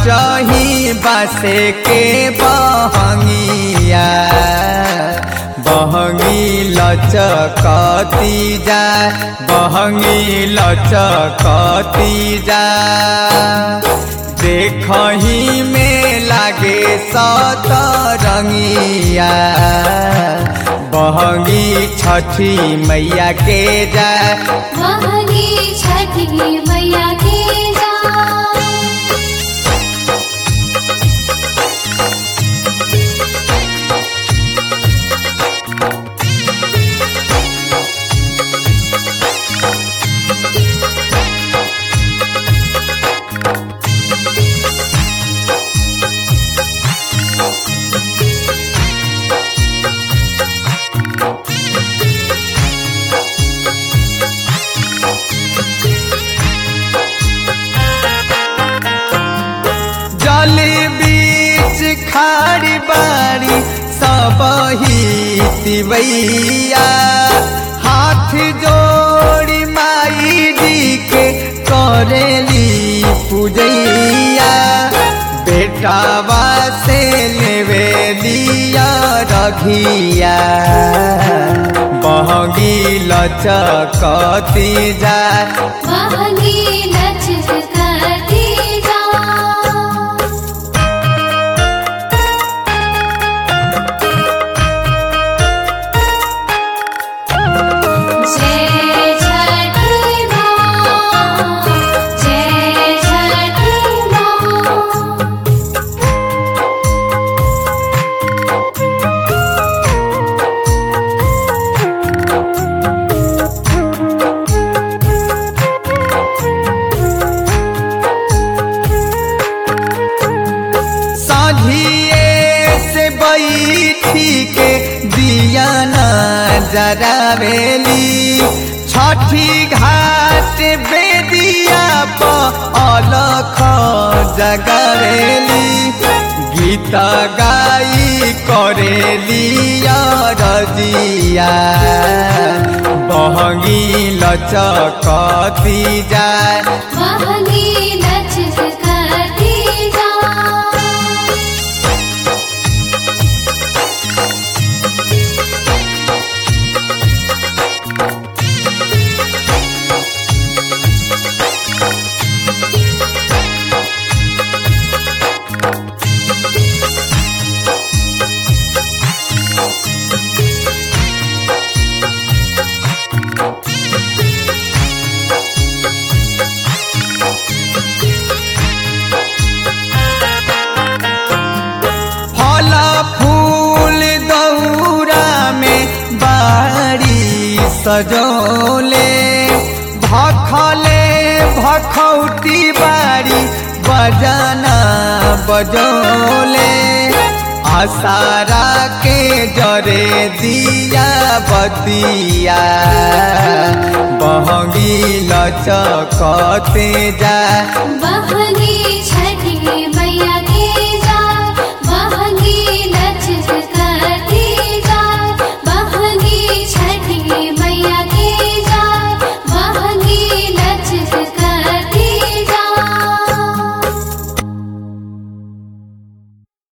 चाही बासे के बहंगिया बहंगी लचकती जा बहंगी लचकती जा देखही में लागे सतरंगिया बहंगी छठी मैया के जा महंगी छठी मैया के जा जल बीच खाड़ी बाड़ी सबही तिवैया हाथ जोड़ी माई जी के करेली पूजैया बेटावा से लेवे लिया रघिया बहगी लचकती जा महंगी लचकती जा जय छठी माँ जय छठी माँ साझिए से बैठी के दिया न जरावेली छठी घाट बेदिया पर अलख जगरेली गीत गाई करेली रजिया बहगी लचकती जाए महंगी लचकती जा फल फूल दौरा में बाड़ी सजोले भखले भखौटी बाड़ी बजाना बजोले आसारा के जरे दिया बतिया बहगी लचकते जा महंगी